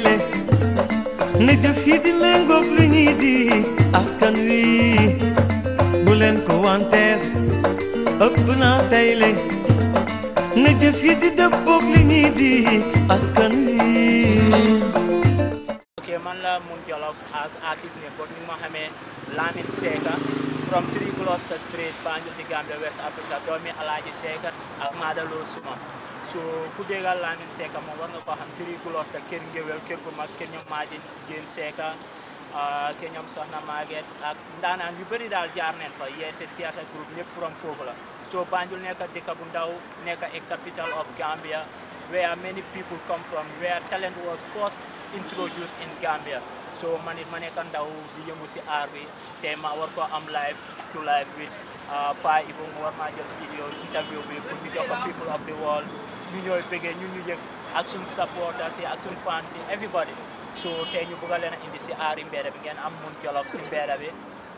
tayle na jëf yi di méngoog lu ñuy di askan wi bu leen ko wanteer ëpp naa tayle na jëf yi di dëppoog lu ñuy di askan wi ok man la Mun Jolof as artist ne but ni ma xamee Lamin Seka from 3 Gloucester Street Banjul di Gambia West Africa doomi Alaaji Seka ak Madalo Suma so ku déggal Lamin Seka moom war nga ko xam 3 Gloucester kër ngéwél kër gu mag kër ñoom Maaji Jéen Seka kër ñoom Soxna Maguette ak ndaanaan yu bëri daal jaar neen fa yeete theatre group ñëpp from foofu la so Banjul nekk dëkk bu ndaw nekk a capital of Gambia where many people come from, where talent was first introduced in Gambia. So man it man kan daw di yëngu si aar bi te ma war ko am live to live with Pa Ibu mu war maa jël vidéo interview bi pour ñu jox ko people of the world ñu ñooy bëggee ñun ñu yëg ak suñ supporters yi ak suñ fans yi everybody so tey ñu bëgg a leen a indi si aari mbedda bi ngeen am Mun Jolof si mbedda bi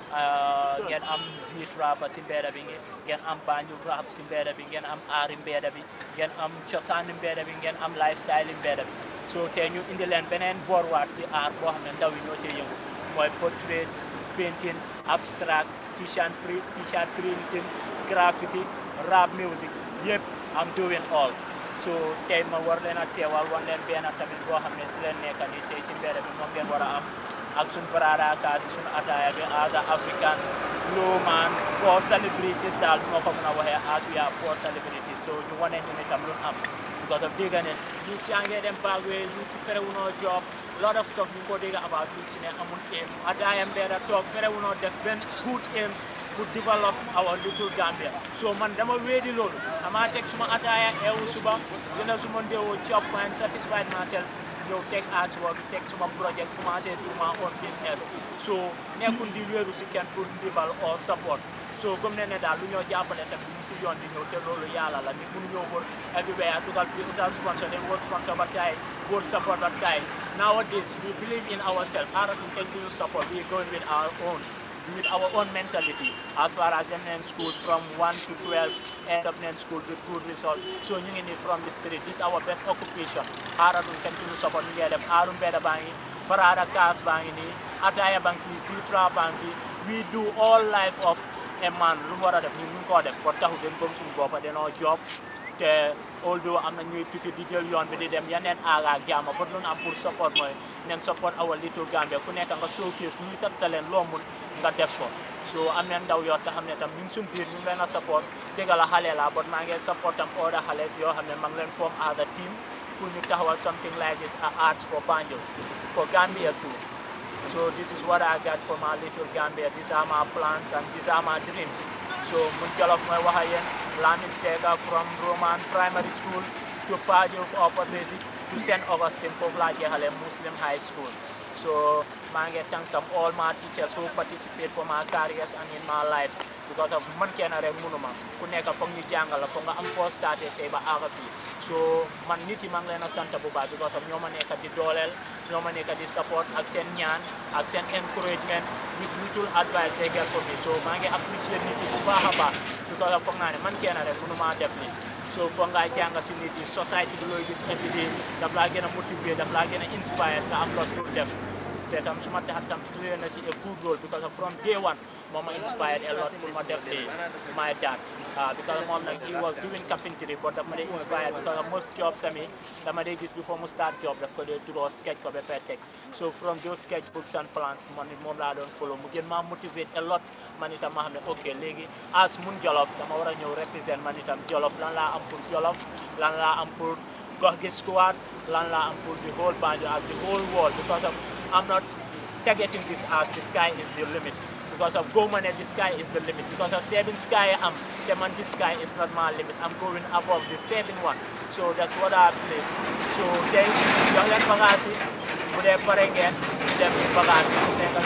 ngeen am Zit Rapa si mbedda bi ngeen am Banjul rap si mbedda bi ngeen am aari mbedda bi ngeen am cosaani mbedda bi ngeen am lifestyle yi mbedda bi so tey ñu indi leen beneen boorwaat si aar boo xam ne ndaw yi ñoo cee yëngu mooy portraits painting abstract t-shirt print t-shirt printing graffiti rap music yëpp am doing all so tey ma war leen a teewal wan leen benn tamit boo xam ne si leen nekka nii tey si mbedda bi moom ngeen war a am ak suñ baraadaakaat suñ ataaya bi as a african low man for celebrities daal moo ko mën a waxee as we are for celebrities so ñu wane ñu ne tam lu am because of dégg ne ñu si ngee dem bagwe ñu si ferewunoo job lot of stuff ñu ko dégg about ñu si ne amul aim ataaya mbeeda toog ferewunoo def benn good aims pour develop our little Gambia so man dama weedi loolu dama teg suma ataaya eewu suba dina suma ndéewoo job and satisfied myself ñëw teg artwork teg suma projet commencé pour ma own business so nekkul di wéeru si kenn pour ndimbal or support so comme ne ne daal lu ñoo jàppale tamit ñu si yoon di ñëw te loolu yàlla la nit mënu ñëw wër everywhere dugal bi utal sponsor dem wër sponsor ba taay wër support ba taay nowadays we believe in ourselves aratu kenn duñu support we going with our own with our own mentality as far as them in school from 1 to 12 end up in school with good result so ñu ngi ni from the street this is our best occupation xaaratul kenn duñu support ñu ngi dem aaru mbedda baa ngi farada kaas baa ngi nii ataya baa ngi fii sitra baa ngi we do all life of a man lu mu war a def ñun ñu ngi koo def ba taxu den gëm suñu boppa danoo job te although am na ñuy tukki di jël yoon bi di dem yeneen aaga ak jaama ba lu ñu am pour support mooy nen support our little Gambia ku nekk nga showcase ñuy sa talent loo mun nga def ko so am na ndaw yoo xam ne tam ñu ngi suñ biir ñu ngi leen a support dégg la xale la but maa ngi support tam other xale yoo xam ne maa ngi leen form as a team pour ñu taxawal something like this a art for Banjul for Gambia too so this is what I got for my little Gambia these are my plans and these are my dreams so Mun Jolof mooy wax ak yéen Lamin Seka from Roman Primary School to Pajuf Upper Basic to St. Augustine foofu laa jeexale Muslim High School so maa ngi thanks tam all my teachers who participate for my careers and in my life because of man kenn rek mënuma ku nekk foog ñu jàngal la foog nga am foo starté tey ba àgga fii so man nit yi maa ngi leen a sant bu baax because of ñoo ma nekk di dooleel ñoo ma nekk di support ak seen ñaan ak seen encouragement with little advice they get from me so maa ngi appreciate nit yi bu baax a baax because of foog naa ne man kenn rek mënuma def ni so foog ngaa jàng si nit yi society bi looy gis every day daf laa gën a motiver daf laa gën a inspire nga am lot pour def te tam suma tax tam play na si a good role because of from day one moom ma inspired a lot pour ma def li my dad ah because moom nag he was doing carpentry but daf ma dee inspired because of most jobs sami dama dee gis before mu start job daf ko dee draw sketch ko ba fay teg so from those sketch books and plans man it moom laa doon follow mu gën maa motivate a lot man itam ma xam ne ok léegi as Mun Jolof dama war a ñëw represent man itam Jolof lan laa am pour Jolof lan laa am pour gox gi squad lan laa am pour the whole Banjul ak the whole world because of I'm not targeting this as the sky is the limit because of go money the sky is the limit because of seven sky am the man this sky is not my limit I'm going above the seven one so that's what I believe so tey jox leen bagage yi bu dee pare ngeen dem bagage yi nekk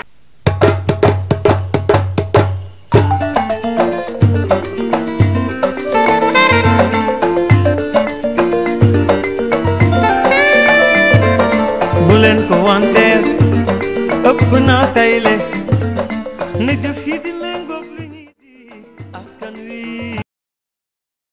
bu leen ko wanteer ëpp naa tayle na jëf yi di méngoog lu ñuy di askan wi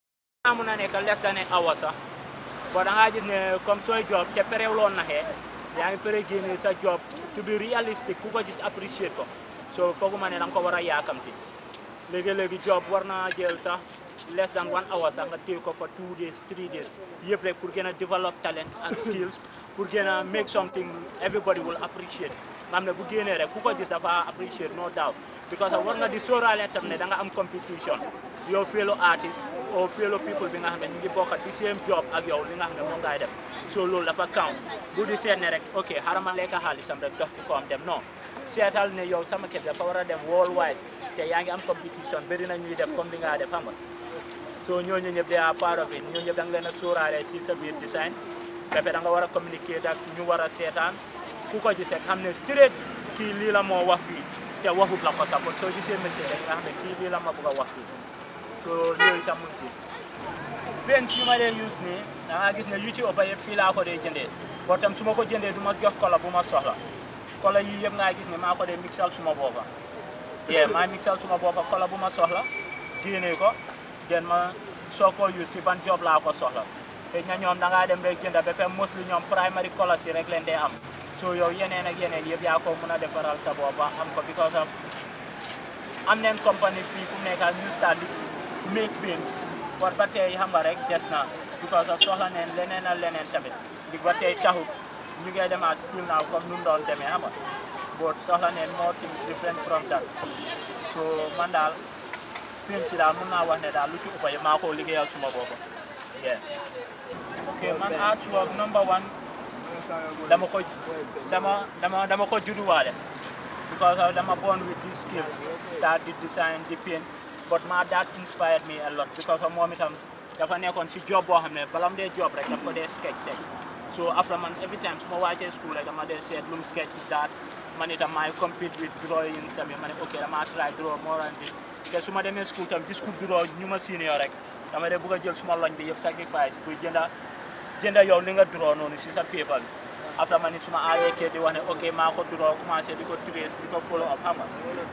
naa mun a nekk less than an hour sax bon da ngaa gis ne comme sooy job te perewloo naxee yaa ngi pare génne sa job to be realistic ku ko gis appreciate ko so fooguma ne da nga ko war a yaakamti léegi-léegi job war naa jël sax less than one hour sax nga téye ko for two days three days yëpp rek pour gën a develop talent and skills pour gën a make something everybody will appreciate nga xam ne bu génnee rek ku ko gis dafa appreciate no doubt because war nga di sóoraale tam ne da nga am competition yow fellow artist or fellow people bi nga xam ne ñu ngi bokkat di same job ak yow li nga xam ne moom ngay def so loolu dafa count bu di seet ne rek ok xaaral ma lekk xaalisam rek dox si kawam dem non seetal ne yow sama kër dafa war a dem worldwide te yaa ngi am competition bëri na ñuy def comme li nga def xam nga so ñooñu ñëpp they are part of it ñooñu ñëpp da nga leen a sóoraale ci sa biir design ba pare da nga war a communiquer ak ñu war a seetaan ku ko gisee xam ne straight kii lii la moo wax fii te waxut la ko support soo gisee message rek nga xam ne kii lii la ma bëgg a wax fii so loolu itam mu ngi si benn yu ma dee use nii da ngaa gis ne yu ci ëpp yëpp fii laa ko dee jëndee boo tam su ma ko jëndee du ma jox kola bu ma soxla kola yi yëpp ngaa gis ne maa ko dee mixal suma boppa yee maa mixal suma boppa kola bu ma soxla génnee ko den ma soo ko use si ban job laa ko soxla te ña ñoom da ngaa dem rek jënda ba pare mostly ñoom primary kola si rek leen dee am so yow yeneen ak yeneen yëpp yaa ko mun a defaral sa boppa am ko because of am neen compagnie fii fu mu nekk ñu start di make films war ba tey xam nga rek des na because of soxla neen leneen ak leneen tamit di ba tey taxut ñu ngi demaat still now comme nu mu doon demee xam nga but soxla neen more things different from that so man daal film si daal mun naa wax ne daal lu ci ëpp yi maa ko liggéeyal suma bopp yeah ok man artwork number one dama ko dama dama dama ko judduwaale because of dama born with these skills start di design di paint but my dad inspired me a lot because of moom itam dafa nekkoon si job boo xam ne bala mu dee job rek daf ko dee sketch teg so after man every time su ma wàccee school rek dama dee seet lu mu sketch that man itam maay compete with drawing tamit ma ne ok dama try draw more and this te su ma demee school tam gis ku draw ñu ma senior rek dama dee bëgg a jël suma loñ bi yëpp sacrifice pour jënda jënda yow li nga draw noonu si sa paper bi after man it suma aawee kër di wax ne ok maa ko draw commencé di ko trace di ko follow up xam nga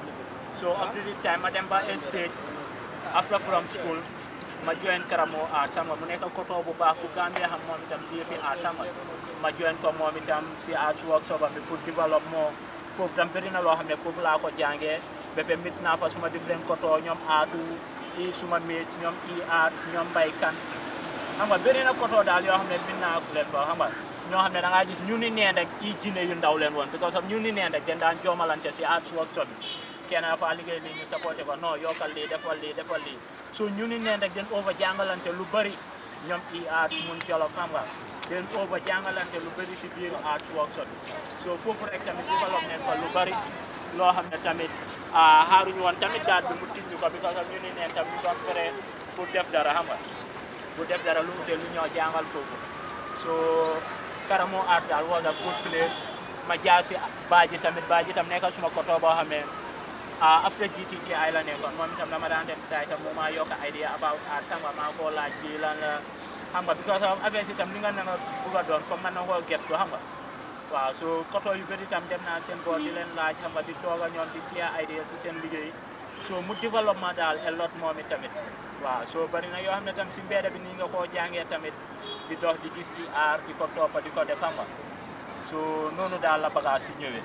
so up to the time ma dem ba a stage after from school ma join Karamo art xam nga mu nekk koto bu baax bu Gambia xam moom itam si yëfi art xam nga ma join ko moom itam si art workshop am bi pour develop moo foofu tam bëri na loo xam ne foofu laa ko jàngee ba pare mit naa fa suma different koto ñoom aatu i suma mates ñoom i art ñoom mbaykan xam nga bëri na koto daal yoo xam ne mit naa leen fa xam nga ñoo xam ne da ngaa gis ñu ni neen rek i jine yu ndaw leen woon because of ñu ni neen rek den daan joomalante si art workshop bi kenn dafa liggéey lii ñu supporté ko non yokkal lii defal lii defal lii so ñu ni neen rek den over jàngalante lu bëri ñoom i art mun jolof xam nga den over jàngalante lu bëri si biir art workshop bi so foofu rek tamit développe neen fa lu bëri loo xam ne tamit xaaruñu woon tamit daal bi mu tijj ko because of ñu ni neen tam ñu doon fere pour def dara xam nga pour def dara lu ute lu ñoo jàngal foofu so Karamo art daal was a good place ma jaar si baaji tamit baaji tam nekk suma koto boo xam ne ah après GTTI la nekkoon moom itam dama daan dem saa itam mu maa yokk idea about art xam nga maa koo laaj bii lan la xam nga because of affaire si itam li nga nanga bugg a doon comme man na koo gestu xam nga waaw so koto yu bëri itam dem naa seen boor di leen laaj xam nga di toog a ñoom di share idea si seen liggéey so mu développement daal a lot moom it tamit waaw so bari na yoo xam ne tam si mbedd bi nii nga koo jàngee tamit di dox di gis di aar di ko toppa di ko def xam nga so noonu daal la bagage si ñëwee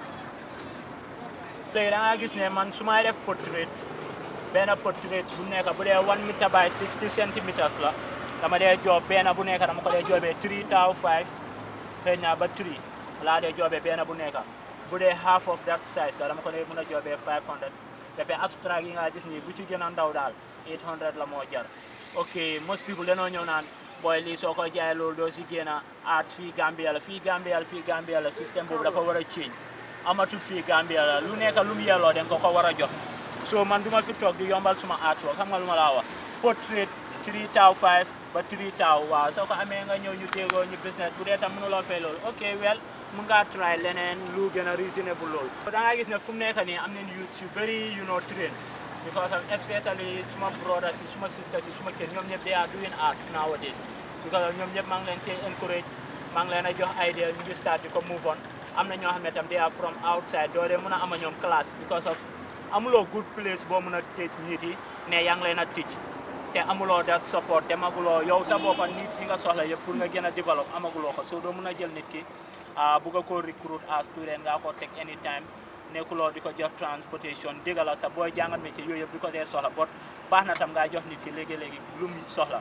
tey da ngaa gis ne man su may def portrait benn portrait bu nekk bu dee one meter by sixty centimeters la dama dee joob benn bu nekk dama ko dee joobee three taw five xëy na ba three laa dee joobee benn bu nekk bu dee half of that size la dama ko dee mën a joobee five hundred dafa abstract yi nga gis nii bu ci gën a ndaw daal eight hundred la moo jar ok most people dañoo ñëw naan booy lii soo ko jaayee loolu doo si génn art fii Gambia la fii Gambia la fii Gambia la système boobu dafa war a change amatul fii Gambia la lu nekk lu mu yelloo den ko ko war a jox so man du ma fi toog di yombal suma artwork xam nga lu ma laa wax portrait three taw five ba three taw waaw soo ko amee nga ñëw ñu déggoo ñu business bu dee tam mënuloo fay loolu ok well mun ngaa try leneen lu gën a reasonable loolu da ngaa gis ne fu mu nekk nii am nañ youth yu bëri you know train because of especially suma brothers yi suma sisters yi suma kër ñoom ñëpp they are doing arts nowadays because of ñoom ñëpp maa ngi leen cee encourage maa ngi leen a jox idea ñu ngi start di ko move on am na ñoo xam ne tam they are from outside doo dee mën a ama ñoom classe because of amuloo good place boo mën a tëj nit yi ne yaa ngi leen a tëj te amuloo that support demaguloo yow sa boppa nit yi nga soxla yëpp pour nga gën a développe amaguloo ko soo doo mën a jël nit ki ah bugg a ko recruit as student nga ko teg anytime nekkuloo di ko jox transportation dégg la sa booy jàngal métier yooyu yëpp di ko dee soxla bot baax na tam ngaa jox nit ki léegi-léegi lu mu soxla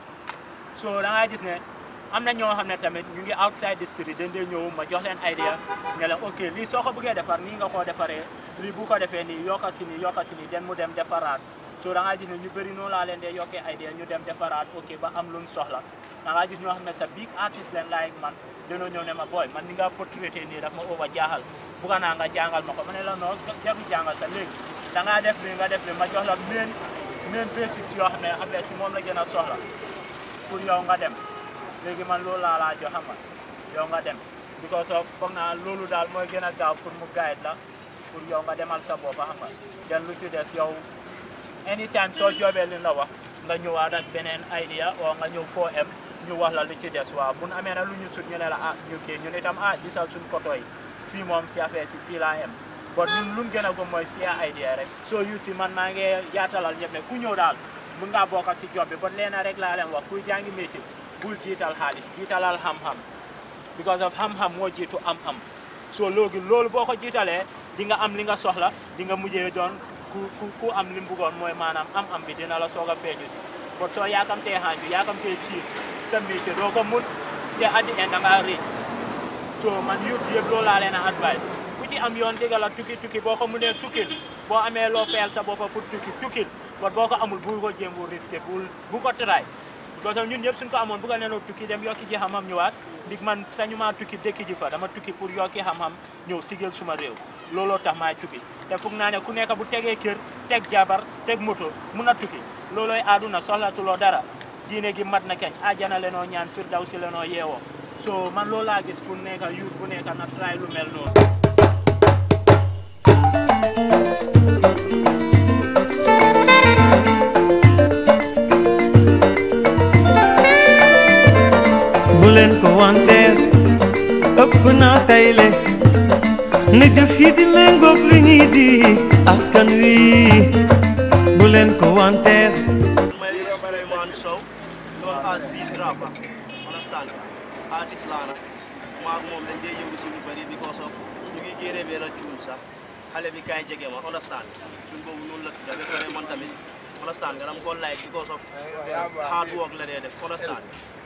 so da ngaa gis ne am na ñoo xam ne tamit ñu ngi outside the street dañ dee ñëw ma jox leen idea ne leen ok lii soo ko bëggee defar nii nga koo defaree lii bu ko defee nii yokka si nii yokka si nii den mu dem defaraat so da ngaa gis ne ñu bëri noonu laa leen dee yokkee idea ñu dem defaraat ok ba am luñ soxla da ngaa gis ñoo xam ne sa big artist leen like man dañoo ñëw ne ma booy man ni nga portraité nii daf ma over jaaxal bugga naa nga jàngal ma ko ma ne la non jarul jàngal sa léegi da ngaa def li nga def li ma jox la main main basics yoo xam ne affaire si moom la gën a soxla pour yow nga dem léegi man loolu laa laa jox xam nga yow nga dem because of foog naa loolu daal mooy gën a gaaw pour mu guide la pour yow nga demal sa bopp xam nga den lu si des yow anytime soo joobee li la wax nga ñëwaat ak beneen idea oo nga ñëw foo em ñu wax la li ci des waaw bu nu amee na lu ñu sut ñu ne la ah ñu kii ñun itam ah gisal suñ photo yi fii moom si affaire si fii laa em bon ñun luñ gën a gëm mooy si idea rek soo yu si man maa ngi yaatalal ñëpp ne ku ñëw daal mun ngaa bokk si job bi bon leena rek laa leen wax kuy jàngi métier bul jiital xaalis jiitalal xam-xam because of xam-xam moo jiitu am-am so loogi loolu boo ko jiitalee di nga am li nga soxla di nga mujjee doon ku ku ku am li mu bëggoon mooy maanaam am-am bi dina la soog a feeñu si bon soo yaakamtee xaanju yaakamtee ciir sa métier doo ko mut te at the end da ngaa rëcc so man yëpp yëpp loolu laa leen a advice ku ci am yoon digga la tukki tukki boo ko mënee tukkil boo amee loo fayal sa boppa pour tukki tukkil bon boo ko amul bu ko jéem bu risqué bul bu ko try parce que ñun ñëpp suñ ko amoon bu nga neenoo tukki dem yokki ji xam-xam ñëwaat ndig man sañu maa tukki dëkki ji fa dama tukki pour yokki xam-xam ñëw sigil suma réew looloo tax maay tukki te foog naa ne ku nekk bu tegee kër teg jabar teg moto mun a tukki loolooy aaduna soxlatuloo dara diine gi mat na keñ ajana lenoo ñaan firdaw si lenoo yeewoo so man loolu laa gis pour nekk yuut bu nekk na try lu mel noonu bu leen ko wanteer ëpp naa tayle ne jëf yi di méngoog li ñuy di askan wi bu leen ko wanteer may Souleymane Sow known as Z Rapper understand artist laa nag maag moom dañ dee yëngu si lu bëri because of ñu ngi génne benn cuun sax xale bi kaay jege ma understand cuun boobu noonu la tudda ba pare man tamit understand nga dam ko like because of hard work la dee def understand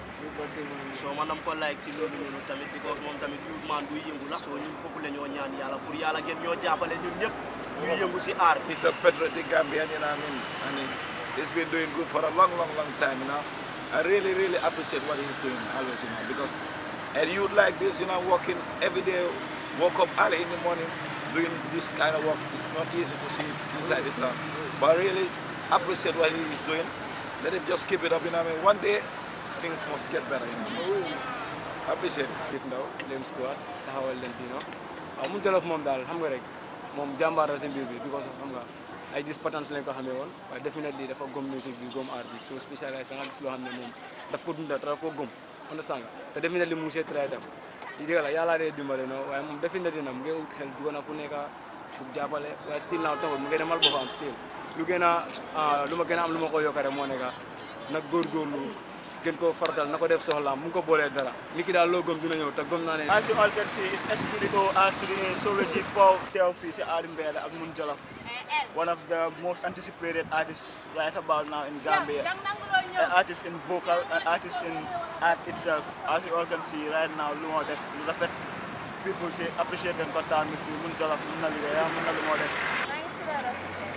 so man dam ko like si loolu noonu tamit because moom tamit youth man buy yëngu la so ñun foofu la ñoo ñaan yàlla pour yàlla gën ñoo jàppale ñun ñëpp ñuy yëngu si aar bi He's a patriotic Gambian, you know what I mean? And he, he's been doing good for a long, long, long time, you know. I really, really appreciate what he's doing always, you know, because a youth like this, you know, working every day, woke up early in the morning, doing this kind of work, it's not easy to see inside this town. But I really appreciate what he is doing. Let him just keep it up, you know what I mean? One day, things must get better, you know. Appreciate it. Dip Ndaw Lem Squad taxawal leen fii no waaw mu jolof moom daal xam nga rek moom jàmbaar la si mbir bi because of xam nga ay dis patents lañ ko xamee woon waaye definitely dafa gom music bi gom art bi so spécialisé da nga gis loo xam ne moom daf ko dunda te daf ko gom understand nga te definitely mu ngi see try tam yi dëgg la yàlla dee dimbale no waaye moom definitely na mu ngi ut xel dugg na fu nekk pour jàppale waaye still now taxul mu ngi demal boppam still lu gën a lu ma gën a am lu ma ko yokk rek moo nekk nag góorgóorlu gën koo faratal na ko def soxlaam mu ngi ko boolee dara nit ki daal loo gëm dina ñëw te gëm naa ne As you all can see, it's Studio actually in Sovereignty Power TLP si Arimbele ak Mun Jolof. One of the most anticipated artists right about now in Gambia. An artist in vocal, an artist in art itself. As you all can see right now, lu moo def lu rafet. People say appreciate them kontaan mi fii Mun Jolof mun na liggéey mun na lu moo def. maa ngi si la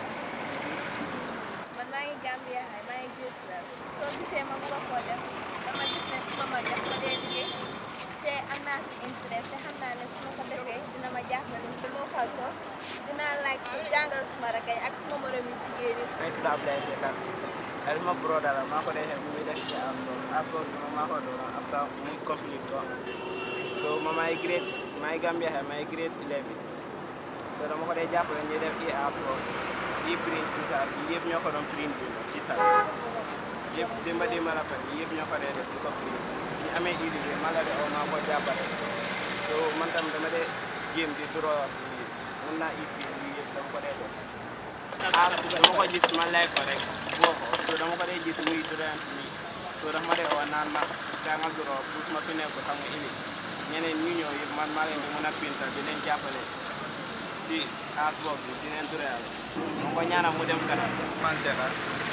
man maa ngi Gambia xay maa ngi gis la soo gisee ma bëgg koo def dama gis ne su ma ma def ma dee liggéey te am naa si intérêt te xam naa ne su ma ko defee dina ma jàppale su ma xal ko dinaa laaj pour jàngal suma rakay ak suma morom yi jigéen yi may tudd Ablaye Sekar ay ma broda la maa ko defee mu ngi def ci am loolu after ma maa ko doon after mu complete ko so ma may grade may Gambia xay may grade 11 so dama ko dee jàppale ñu def i afro yi print ci saa yi yëpp ñoo ko doon print ci saa yëpp dimba dimba la fa yëpp ñoo ko dee def di ko print ñu amee idée bi ma la de oo maa ko jàppale so man tam dama dee jéem di draw mun naa i print yi yëpp dama ko dee def ah dama ko gis ma lay ko rek boo ko so dama ko dee gis muy durant nii so dafa ma dee oo naan ma jàngal duroo pour ma su nekk xam nga image ñeneen ñu ñëw yëpp man maa leen di mën a pintal di leen jàppale ci aas bopp bi di leen tureyal mu ko ñaanal mu dem kanam man Cheikha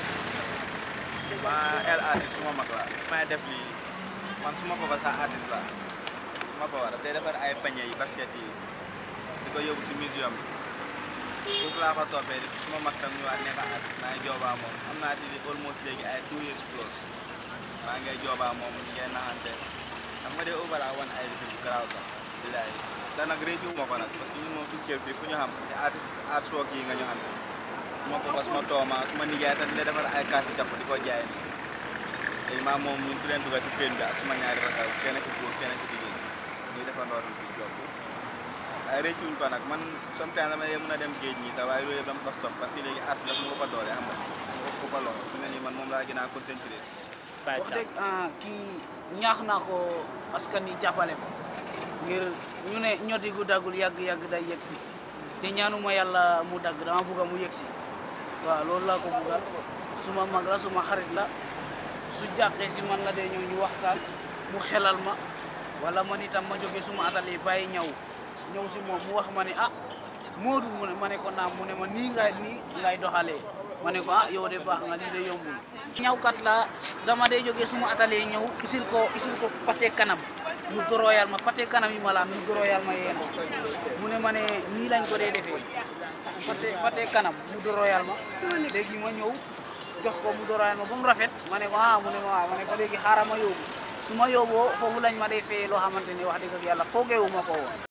ma el artiste suma mag la may def lii man suma papa sax artiste la suma papa daf day defar ay pañe yi basket yi di ko yóbbu si museum bi foofu laa ko toppee suma mag tam ñëwaat nekk artiste maa ngi joobaa moom am naa ci almost léegi ay two years plus maa ngay joobaa moom ñu ngay naxante xam nga de ubala wan ay lifi bu garaaw sax bilaay te nag réccu ma ko nag parce que ñun moom suñu kër fii fu ñu xam ci art art sook yi nga ñu xam suma papa suma tooma suma nijaay tam di defar ay kaasi jàpp di ko jaay ni léegi maa moom ñu fi leen dugal ci peen bi ak suma ñaari rakal kenn ki góor kenn ki jigéen ñuy defandoo tam ci job bi ay réccuñ ko nag man sometimes dama dee mën a dem géej ñi te waaye loolu yëpp dama ko stop parce que léegi art daf ma ëpp a doole xam nga ma ëpp a lool fi ne nii man moom laa gën a concentré Baye wax Thiam. dëgg ah, kii ñaax naa ko askan wi jàppale ko ngir ñu ne ñoti gu daggul yàgg-yàgg day yegg si te ñaanuma yàlla mu dagg dama bugga mu yegg si waaw loolu laa ko buggal suma mag la suma xarit la su jàqee si man la dee ñëw ñu waxtaan mu xelal ma wala man itam ma jóge suma atelier bàyyi ñaw ñëw si moom mu wax ma ne ah Moodu mu ne ma ne ko naam mu ne ma nii ngay nii ngay doxalee ma ne ko ah yow de baax nga lii de yombul ñawkat la dama dee jógee suma atelier ñëw isil ko isil ko pate kanam mu goroyal ma pate kanam yi ma la am mu goroyal ma yeena mu ne ma ne nii lañ ko dee defee pate pate kanam mu doroyal ma léegi ma ñëw jox ko mu doroyal ma ba mu rafet ma ne ko ah mu ne ma waaw ma ne ko léegi xaaral ma yóbbu su ma yóbboo foofu lañ ma dee fee loo xamante ne wax dëgg ak yàlla foogeewu ma ko woon